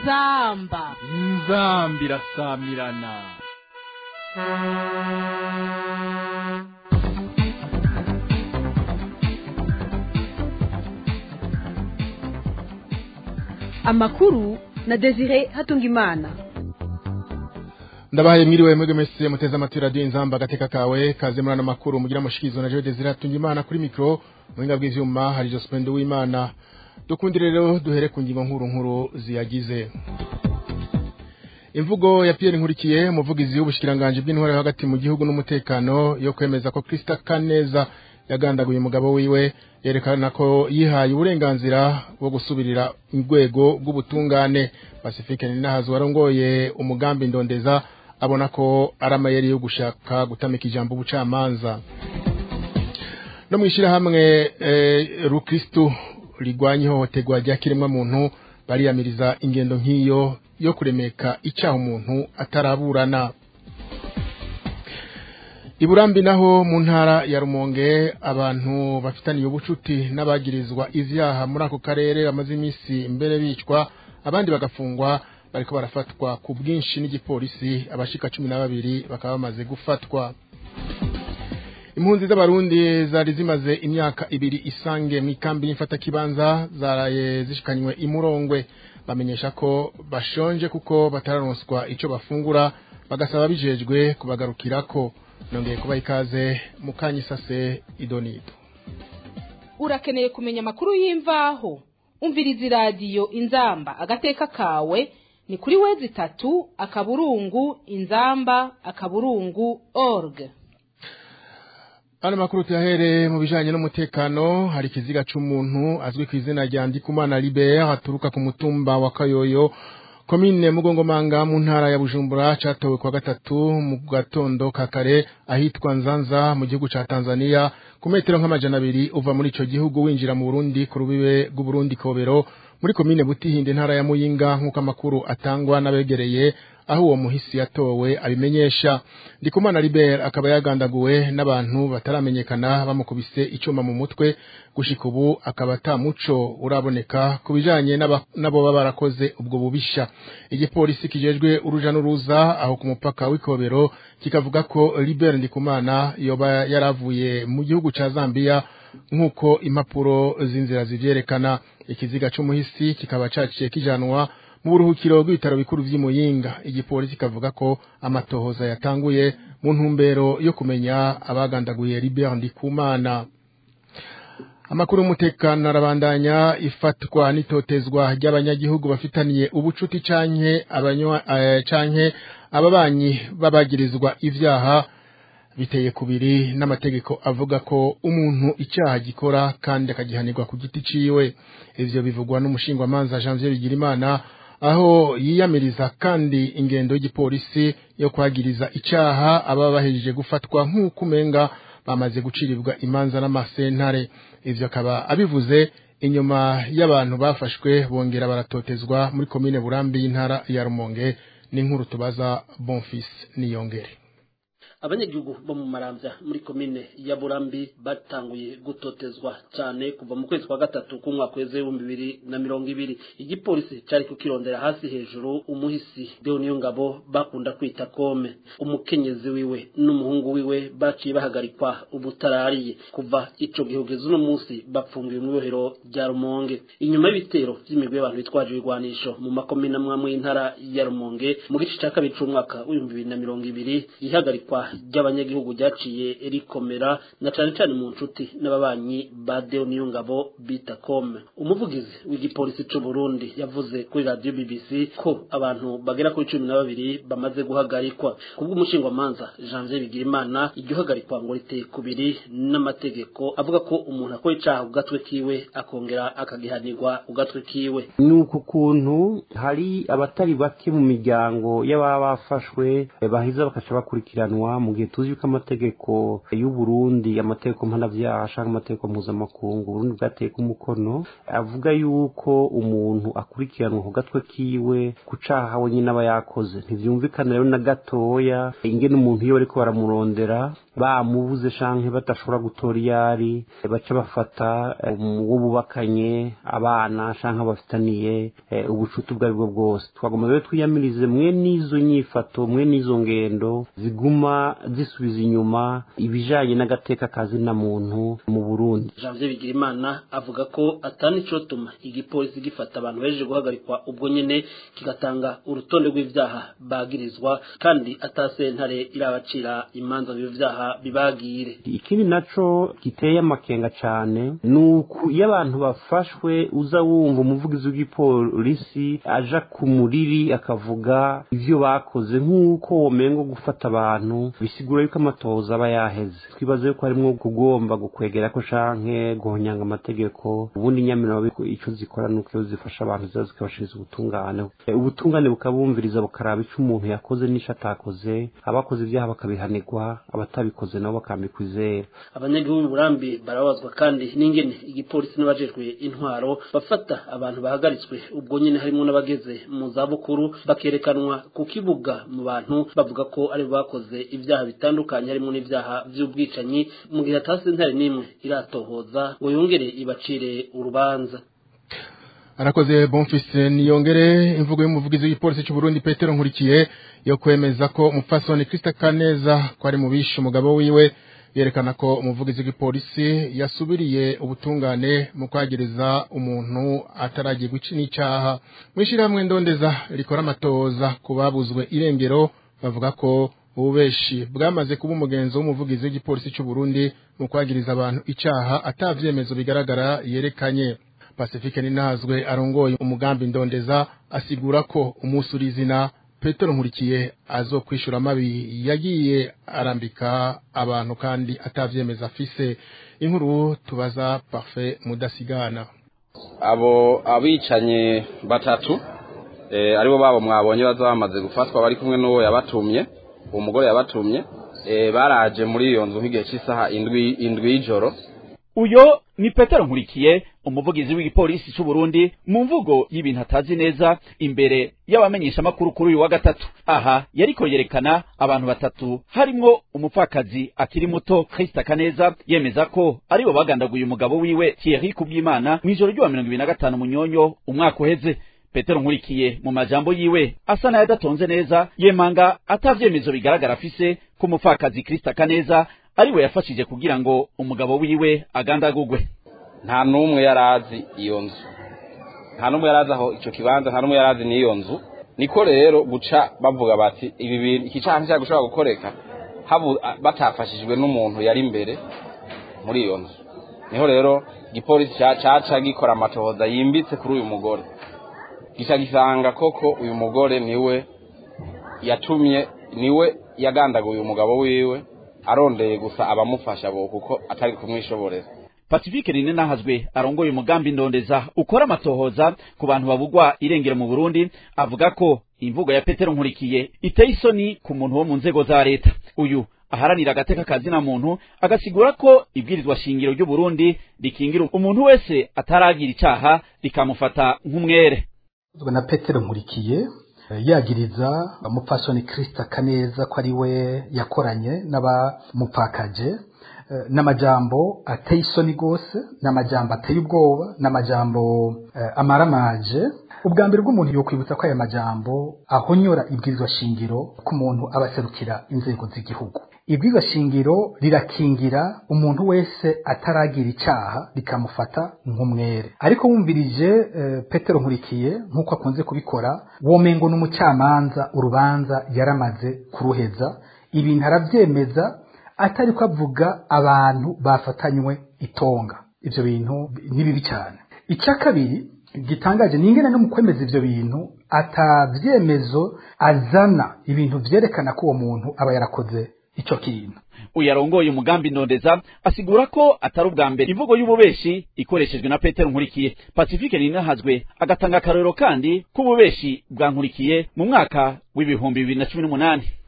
inzamba inzambi irasamirana amakuru na desire hatungimana ndabahaye mwiriwe mwebwe mwese muteze amatwi radiyo inzamba agateka kawe kaze muri ano makuru mugira amushikirizo na jewe desire hatungimana kuri mikoro muhinga bw'ivyuma hari jospende w'imana dukundire rero duhere ku ngingo nkuru nkuru ziyagize imvugo ya Pierre Nkurikiye umuvugizi w'ubushikiranganje bw'intwara yo hagati mu gihugu n'umutekano yo kwemeza ko Krista Kaneza yagandaguye umugabo wiwe yerekana ko yihaye uburenganzira bwo gusubirira urwego rw'ubutungane Pacifique Ninahazo warongoye umugambi ndondeza abona ko ari amayeri yo gushaka gutamika ijambo ubucamanza no mwishira hamwe eh, rukristo rigwanya ihohoterwa rya kiremwa muntu bariyamiriza ingendo nk'iyo yo kuremeka icyaha umuntu ataraburana iburambi naho mu ntara ya rumonge abantu bafitaniye ubucuti n'abagirizwa ivyaha muri ako karere bamaze iminsi mbere bicwa abandi bagafungwa bariko barafatwa ku bwinshi n'igipolisi abashika cumi na babiri bakaba bamaze gufatwa impunzi z'abarundi zari zimaze imyaka ibiri isange mu ikambi y'imfatakibanza zaraye zishikanywe imurongwe bamenyesha ko bashonje kuko batararonswa ico bafungura bagasaba bijejwe kubagarukirako nongeye kubaha ikaze mu kanyisase idonido urakeneye kumenya amakuru y'imvaho umviriza iradiyo inzamba agateka kawe ni kuri wezi itatu akaburungu inzamba akaburungu org Ano makuru tuyahere mu bijanye n'umutekano hari ikiziga c'umuntu azwi ku izina rya Ndikumana Libert aturuka ku mutumba wa Kayoyo komine Mugongomanga mu ntara ya Bujumbura catowe kwa gatatu mu gatondo kakare ahitwa Nzanza mu gihugu ca Tanzania ku metero nk'amajana abiri uva muri ico gihugu winjira mu Burundi ku rubibe rw'u Burundi Kobero muri komine Butihinde ntara ya Muyinga nk'uko amakuru atangwa n'abegereye aho uwo muhisi yatowe abimenyesha Ndikumana Libert akaba yagandaguwe n'abantu bataramenyekana bamukubise icuma mu mutwe gushika ubu akaba atamuco uraboneka kubijanye nabo baba barakoze ubwo bubisha igipolisi kijejwe uruja n'uruza aho ku mupaka w'ikobero kikavuga ko Libert Ndikumana yoba yaravuye mu gihugu ca Zambia nk'uko impapuro z'inzira zivyerekana ikiziga c'umuhisi kikaba caciye kijanwa mu buruhukiro bw'ibitaro bikuru vy'imuyinga igipolisi kavuga ko amatohoza yatanguye mu ntumbero yo kumenya abagandaguye Libert Ndikumana amakuru y'umutekano arabandanya ifatwa n'itotezwa ry'abanyagihugu bafitaniye ubucuti canke abanywa uh, canke ababanyi babagirizwa ivyaha biteye kubiri n'amategeko avuga ko umuntu icyaha gikora kandi akagihanirwa ku giti ciwe ivyo bivugwa n'umushingwamanza Janvier Bigirimana aho yiyamiriza kandi ingendo y'igipolisi yo kwagiriza icyaha aba bahejeje gufatwa nk'uko umenga bamaze gucirirwa imanza n'amasentare ivyo akaba abivuze inyuma y'abantu bafashwe bongera baratotezwa muri komine Burambi y'intara ya Rumonge n'inkuru tubaza Bonfils Niyongere abanyagihugu bo mu maramvya muri komine ya burambi batanguye gutotezwa cyane kuva mu kwezi kwa gatatu k'umwaka w'ibihumbi bibiri na mirongo ibiri igipolisi cari kukirondera hasi hejuru umuhisi deo niyo ngabo bakunda kwita kome umukenyezi wiwe n'umuhungu wiwe baciye bahagarikwa ubutarariye kuva ico gihugeza uno munsi bapfungiwe mu ibohero rya rumonge inyuma y'ibitero vy'imigwi y'abantu bitwaje ibigwanisho mu makomine amwe y'intara ya rumonge mu gice ca kabiri c'umwaka w'ibihumbi bibiri na mirongo ibiri ihagarikwa ry'abanyagihugu ryaciye rikomera na cane cane mu nshuti n'ababanyi ba Deo Niyongabo bita Kome umuvugizi w'igipolisi c'u Burundi yavuze kuri radio BBC ko abantu bagera kuri cumi na babiri bamaze guhagarikwa kubw'umushingwamanza Janvier Bigirimana iryo hagarikwa ngo riteye kubiri n'amategeko avuga ko umuntu akora icaha ku gatwe kiwe akongera akagihanirwa ku gatwe kiwe ni uku kuntu hari abatari bake mu miryango y'ababa bafashwe baheza bakaca bakurikiranwa mu gihe tuzi yuko amategeko y'u Burundi amategeko mpanavyaha canke amategeko mpuzamakungu Burundi bwateye ku mukono avuga yuko umuntu akurikiranwa ku gatwe kiwe ku caha we nyine aba yakoze ntivyumvikana rero na gatoya ingene umuntu iyo bariko baramurondera bamubuze canke badashobora gutora iyari baca bafata uwo bubakanye abana canke abafitaniye ubucuti ubwo aribwo bwose twagomba rero twiyamirize mwe n'izo nyifato mwe n'izo ngendo ziguma zisubiza inyuma ibijanye n'agateka kazina muntu mu Burundi Janvier Bigirimana avuga ko atani cotuma igipolisi gifata abantu bejeje guhagarikwa ubwo nyene kigatanga urutonde rw'ivyaha bagirizwa kandi atasentare irabacira imanza byo vyaha bibagire ikindi naco giteye amakenga cane nuko iyo abantu bafashwe uza wumva umuvugizi w'igipolisi aja ku muriri akavuga ivyo bakoze nk'uko womengo gufata abantu bisigura yuko amatohoza aba yaheze twibaza yuko harimwo kugomba gukwegera ko canke guhonyanga amategeko ubundi nyamirano ico zikora nuko iyo zifasha abantu ziza zikabashiriza ubutungane ubutungane bukabumviriza bukaraba ico umuntu yakoze n'ico atakoze abakoze ivyaha bakabihanirwa abatabikoze nabo bakambikwa izera abanyagihugu burambi barabazwa kandi n'ingene igipolisi n'abajejwe intwaro bafata abantu bahagaritswe ubwo nyene harimo n'abageze mu zabukuru bakerekanwa ku kibuga mu bantu bavuga ko ari bakoze ibyaha bitandukanye harimo n'ibyaha vy'ubwicanyi mu gihe atasi ntari n'imwe iratohoza ngo yongere ibacire urubanza arakoze bonfise niyongere imvugo y'umuvugizi w'igipolisi cy'u Burundi Petero Nkurikiye yo kwemeza ko umupfasoni Krista Kaneza ko ari mu bishe umugabo wiwe yerekana ko umuvugizi w'igipolisi yasubiriye ubutungane mu kwagereza umuntu ataragiye guca n'icyaha mu ishyirahamwe ndondeza rikora amatoza ku babuzwe irengero bavuga ko ububeshi bwamaze kuba umugenzo w'umuvugizi w'igipolisi cy'u Burundi mu kwagiriza abantu icyaha atavyemezo bigaragara yerekanye Pacifique Ninazwe arongoye umugambi ndondeza asigura ko umusurizina Petero Nkurikiye azokwishura amabi yagiye arambika abantu kandi atavyemeza afise inkuru tubaza Parfait Mudasigana abo abicanye batatu eh aribo babo mwabonye baza bamaze gufatwa bari kumwe n'uwo yabatumye uwo mugore yabatumye eh baraje muri iyo nzu nk'igihe cy'isaha indwi indwi y'ijoro uyo ni petero nkurikiye umuvugizi w'igipolisi cy'u Burundi mu mvugo y'ibintu atazi neza imbere y'abamenyesha makuru kuri uyu wa gatatu aha yariko yerekana abantu batatu harimwo umupfakazi akiri muto Krista Kaneza yemeza ko aribo bagandaguye umugabo wiwe Thierry Kubwimana mu ijoro ry'uwa mirongo ibiri na gatanu munyonyo umwaka uheze petero nkurikiye mu majambo yiwe asa n'ayadatonze neza yemanga atavyemezo bigaragara afise ko umupfakazi Krista Kaneza ariwe yafashije kugira ngo umugabo wiwe agandagugwe nta n'umwe yarazi iyo nzu nta n'umwe yarazi aho icyo kibanza nta n'umwe yarazi n'iyo nzu niko rero guca bavuga bati ibi bintu iki cyaha nticyari gushobora gukoreka batafashijwe n'umuntu yari imbere muri iyo nzu niho rero igipolisi caca gikora amatohoza yimbitse kuri uyu mugore gica gisanga koko uyu mugore niwe yatumye niwe yagandaguye umugabo wiwe arondeye gusa abamufasha bo kuko atari kumwishoborera Pacifique Rine nahazwe arongoye umugambi ndondeza ukora amatohoza ku bantu babugwa irengero mu Burundi avuga ko imvugo ya Petero Nkurikiye iteye isoni ku muntu wo mu nzego za leta uyu aharanira agateka kazina muntu agasigura ko ibwirizwa shingiro ry'u Burundi rikingira umuntu wese ataragira icaha rikamufata nk'umwere na Petero Nkurikiye yagiriza umupfasoni Krista Kaneza ko ari we yakoranye n'abamupfakaje n'amajambo ateye isoni rwose n'amajambo ateye ubwoba n'amajambo amaramaje ubwa mbere bw'umuntu yokwibutsa ko aya majambo ahonyora ibwirizwa shingiro ko umuntu aba aserukira inzego z'igihugu ibwirizwa shingiro rirakingira umuntu wese ataragira icyaha rikamufata nk'umwere ariko wumvirije petero nkurikiye nk'uko akunze kubikora womengo n'umucamanza urubanza yaramaze kuruheza ibintu arabyemeza atari ko avuga abantu bafatanywe itonga ibyo bintu ni bibi cyane icya kabiri gitangaje ni ingene no mu kwemeza ibyo bintu atabyemezo azana ibintu byerekana ko uwo muntu aba yarakoze icyo kintu uyarongoye umugambi ndondeza asigura ko atari ubwa mbere imvugo y'ububeshi ikoreshejwe na petero nkurikiye pacifique ninahazwe agatanga akarorero kandi k'ububeshi bwa nkurikiye mu mwaka w'ibihumbi bibiri na cumi n'umunani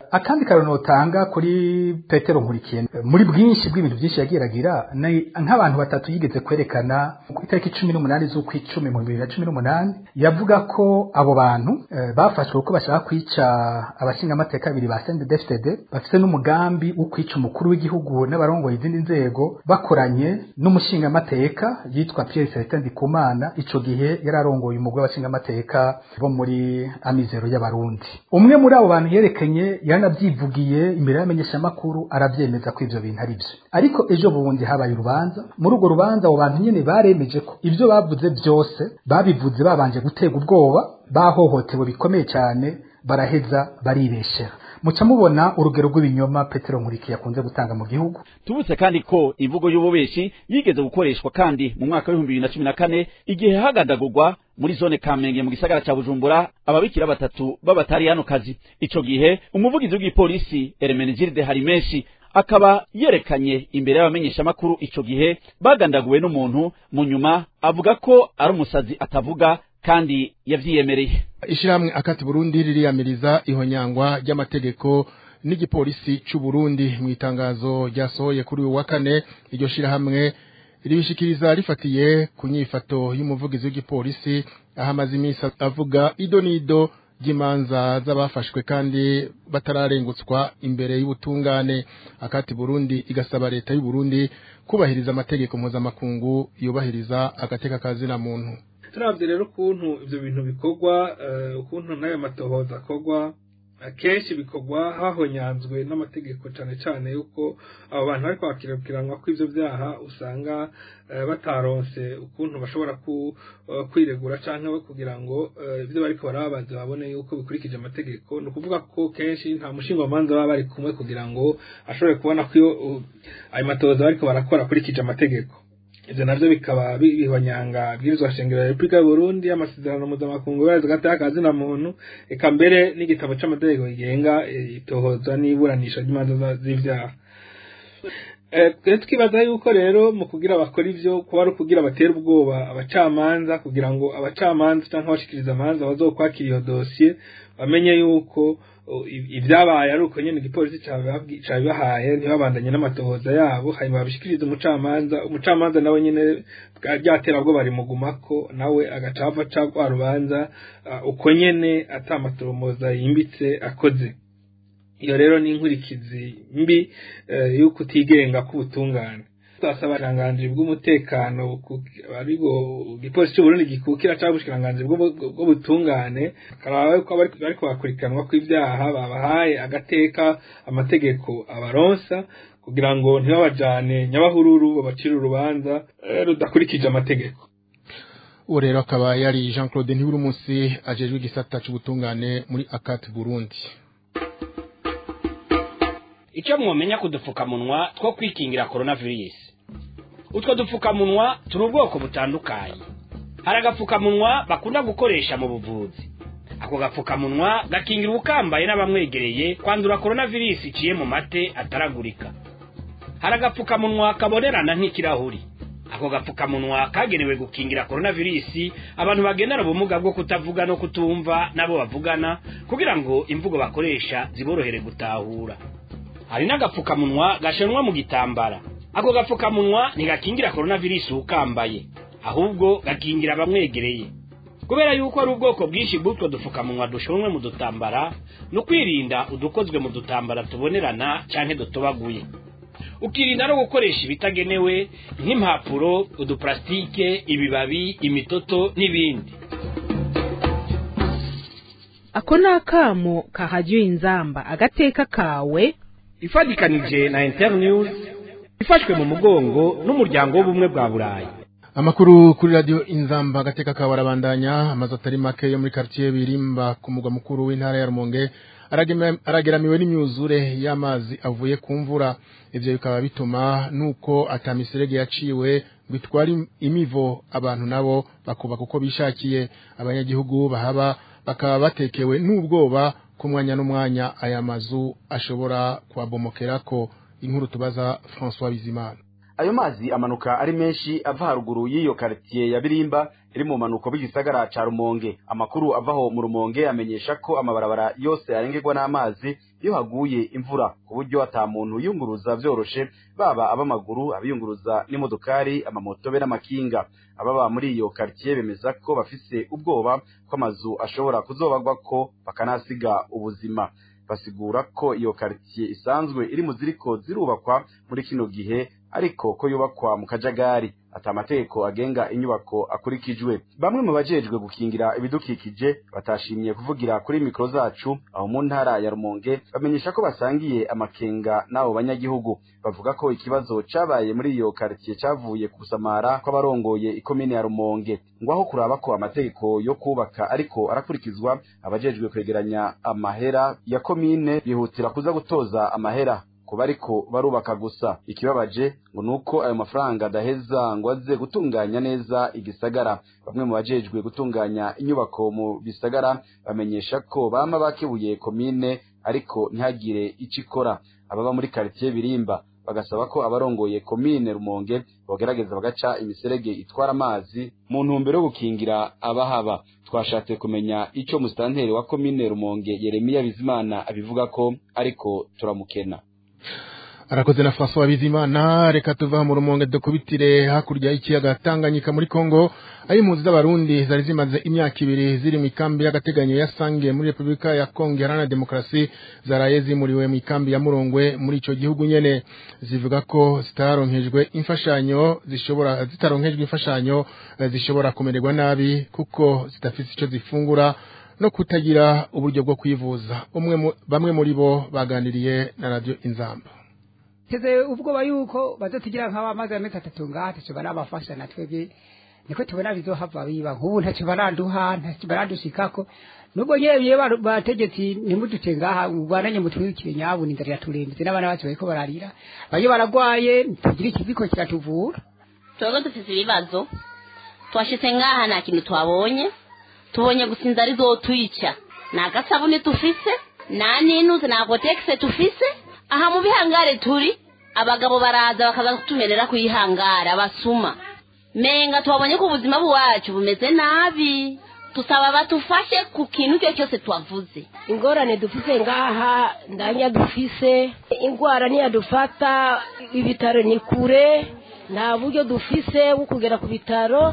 akandi karano notanga kuri petero nkurikiye muri bwinshi bw'ibintu byinshi yagiye agira ni nk'abantu batatu yigeze kwerekana ku itariki cumi n'umunani z'ukwicumi mu bibiri na cumi n'umunani yavuga ko abo bantu eh, bafashwe kuko bashaka kwica abashingamateka babiri ba CNDD-FDD bafite n'umugambi wo kwica umukuru w'igihugu n'abarongoye izindi nzego bakoranye n'umushingamateka yitwa Pierre Celestin Ndikumana ico gihe yararongoye umugwi w'abashingamateka bo muri amizero y'abarundi umwe muri abo bantu yerekanye yanabyivugiye imbere y'amenyeshamakuru arabyemeza ko ivyo bintu ari byo ariko ejo bundi habaye urubanza muri urwo rubanza abo bantu nyene baremeje ko ibyo bavuze byose babivuze babanje gutega ubwoba bahohotewe bikomeye cyane baraheza baribeshera muca mubona urugero rw'ibinyoma petero nkurikiye akunze gutanga mu gihugu tubutse kandi ko imvugo y'ububeshi yigeze gukoreshwa kandi mu mwaka w'ibihumbi bibiri na cumi na kane igihe hagandagurwa muri zone kamenge mu gisagara ca bujumbura ababikira batatu b'abatariyanokazi ico gihe umuvugizi w'igipolisi eremenegilde harimenshi akaba yerekanye imbere y'abamenyeshamakuru ico gihe bagandaguwe n'umuntu mu nyuma avuga ko ari umusazi atavuga kandi yavyiyemereye ishyirahamwe akati burundi ririyamiriza ihonyangwa ry'amategeko n'igipolisi cy'u Burundi mu itangazo ryasohoye kuri uyu wa kane iryo shyirahamwe ribishikiriza rifatiye ku nyifato y'umuvugizi w'igipolisi aho amaze iminsi avuga ido n'ido ry'imanza z'abafashwe kandi batararengutswa imbere y'ubutungane akati Burundi igasaba leta y'u Burundi kubahiriza amategeko mpuzamakungu yubahiriza agateka kazina muntu turabye rero ukuntu ibyo bintu bikorwa ukuntu n'ayo matohoza akorwa akenshi bikorwa hahonyanzwe n'amategeko cyane cyane yuko abo bantu bari kwakiriranwa ko ibyo byaha usanga bataronse ukuntu bashobora kwiregura cyangwa kugira ngo ibyo bari barababanza babone yuko bikurikije amategeko ni ukuvuga ko kenshi nta mushingwamanza baba bari kumwe kugira ngo ashobore kubona ko ayo matohoza bari barakora akurikije amategeko ibyo nabyo bikaba bihonyanga bwirizwa shingiro ya repubulika y'u burundi amasezerano mpuzamakungu yubahiriza agateka kazina muntu eka mbere n'igitabo cy'amategeko kigenga itohoza n'iburanisha ry'imanza z'ibyaha twibaza yuko rero mu kugira bakora ibyo kuba ari ukugira batera ubwoba abacamanza kugira ngo abacamanza cyangwa abashikiriza amanza bazokwakira iyo dosiye bamenye yuko ibyabaye ari uko nyine igipolisi cyabibahaye ntibabandanye n'amatohoza yabo hanyuma babishikiriza umucamanza umucamanza nawe nyine byaterabwo bari mugumako nawe agaca ava ca rwa rubanza uko nyene atamatoromoza yimbitse akoze iyo rero ni inkurikizi mbi y'uko utigenga k'ubutungane twasaba ubushyiranganji bw'umutekano ariko igipolisi cy'uburundi gikukira cyangwa ubushikiranganji bw'ubutungane bakaba ko bari kubakurikiranwa kw'ibyaha babahaye agateka amategeko abaronsa kugira ngo ntibabajane nyabahururu babacire urubanza rudakurikije amategeko uwo rero akaba yari jean claude ntiburumunsi ajejwe igisata cy'ubutungane muri akati burundi icyo mwomenya ku dupfukamunwa two kwikingira coronavirus utwo dupfukamunwa turi ubwoko butandukanye hari agapfukamunwa bakunda gukoresha mu buvuzi ako gapfukamunwa gakingira ubukambaye n'abamwegereye kwandura coronavirus iciye mu mate ataragurika hari agapfukamunwa kabonerana nk'ikirahuri ako gapfukamunwa kagenewe gukingira coronavirus abantu bagendana ubumuga bwo kutavuga no kutumva nabo bavugana kugira ngo imvugo bakoresha ziborohere gutahura hari n'agapfukamunwa gashanwa mu gitambara ako gapfukamunwa ntigakingira coronavirus ukambaye ahubwo gakingira abamwegereye kubera yuko ari ubwoko bwinshi bw'utwo dupfukamunwa dushonwe mu dutambara ni ukwirinda udukozwe mu dutambara tubonerana cyangwa dutobaguye ukirinda no gukoresha ibitagenewe nk'impapuro uduparasitike ibibabi imitoto n'ibindi ako ni akamo kahajya inzamba agateka kawe ifatikanije na internews ifashwe mu mugongo n'umuryango w'ubumwe bwa burayi amakuru kuri radio inzamba agateka kawe arabandanya amazu atari make yo muri quartier birimba ku mugwa mukuru w'intara ya rumonge arageramiwe n'imyuzure y'amazi avuye ku mvura ivyo bikaba bituma nuko atamiserege yaciwe ngo itware imivo abantu nabo bakubaka uko bishakiye abanyagihugu bahaba bakaba batekewe n'ubwoba ku mwanya n'umwanya aya mazu ashobora kubabomokerako inkuru tubaza François Bizimana ayo mazi amanuka ari menshi ava haruguru y'iyo quartier ya Birimba iri mu manuko b'igisagara ca Rumonge amakuru avaho mu Rumonge amenyesha ko amabarabara yose arengerwa n'amazi iyo haguye imvura ku buryo ata muntu yunguruza vyoroshe baba abamaguru abiyunguruza n'imodokari amamoto be n'amakinga ababa muri iyo quartier bemeza ko bafise ubwoba ko amazu ashobora kuzobagwako bakanasiga ubuzima basigura ko iyo quartier isanzwe iri mu ziriko zirubakwa muri kino gihe ariko ko yubakwa mu kajagari ata amategeko agenga inyubako akurikijwe bamwe mu bajejwe gukingira ibidukikije batashimye kuvugira kuri mikro zacu aho mu ntara ya Rumonge bamenyesha ko basangiye amakenga n'abo banyagihugu bavuga ko ikibazo cabaye muri iyo quartier cavuye ku gusamara kw'abarongoye ikomine ya Rumonge ngo aho kuraba ko amategeko yo kubaka ariko arakurikizwa abajejwe kwegeranya amahera ya komine bihutira kuza gutoza amahera kuba ariko barubaka gusa ikibabaje ngo nuko ayo mafaranga adaheza ngo aze gutunganya neza igisagara bamwe mu bajejwe gutunganya inyubako mu bisagara bamenyesha ko bama bakebuye komine ariko ntihagire ico ikora ababa muri quartier birimba bagasaba ko abarongoye komine rumonge bogerageza bagaca imiserege itwara amazi mu ntumbero yo gukingira abahaba twashatse kumenya ico musitanteri wa komine rumonge yeremiya bizimana abivuga ko ariko turamukena arakoze na François Bizimana reka tuva mu rumonge dukubitire hakurya y'ikiyaga Tanganyika muri Kongo aho impunzi z'abarundi zari zimaze imyaka ibiri ziri mu ikambi y'agateganyo ya Sange muri Repubulika ya Kongo Iharanira Demokarasi zaraye zimuriwe mu ikambi ya Murongwe muri ico gihugu nyene zivuga ko zitaronkejwe imfashanyo zishobora zitaronkejwe imfashanyo zishobora kumererwa nabi kuko zidafite ico zifungura no kutagira uburyo bwo kwivuza umwe bamwe muri bo baganiriye na radio Inzamba teze ubwoba yuko bazotugira nk'abamaze amezi atatu ngaha ntacyo barabafasha na twebwe niko tubona bizohava biba nk'ubu ntacyo baranduha ntacyo barandushikako nubwo nyebye bategetsi ntimudute ngaha ubwananye mutwikire nyabuna inzara iraturembye n'abana bacu bariko bararira bayo baragwaye tugira ikiziko kiratuvura twebwe dufise ibibazo twashitse ngaha nta kintu twabonye tubonye gusa inzara izotwica nta gasabune tufise nta n'inuze nta gotekise tufise aha mu bihangare turi abagabo baraza bakaza kutumerera kuyihangara basuma menga tubabonye ko ubuzima bwacu bumeze nabi tusaba batufashe ku kintu icyo cyose twavuze ingorane dufise ngaha ndanya dufise indwara ntiyadufata ibitaro ni kure nta buryo dufise bwo kugera ku bitaro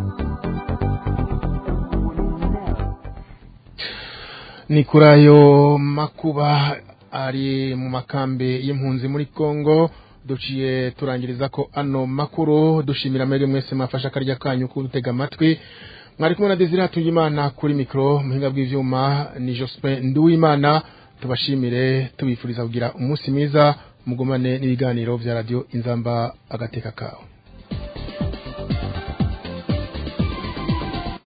ni kuri ayo makuba ari mu makambi y'impunzi muri Kongo duciye turangiriza ko ano makuru dushimira mwebwe mwese mwafasha akarya kanyu kudutega amatwi mwari kumwe na Desire Hatungimana kuri mikro muhinga bw'ivyuma ni Jospin Nduwimana tubashimire tubifuriza kugira umunsi mwiza mugumane n'ibiganiro vya radio Inzamba agateka kawe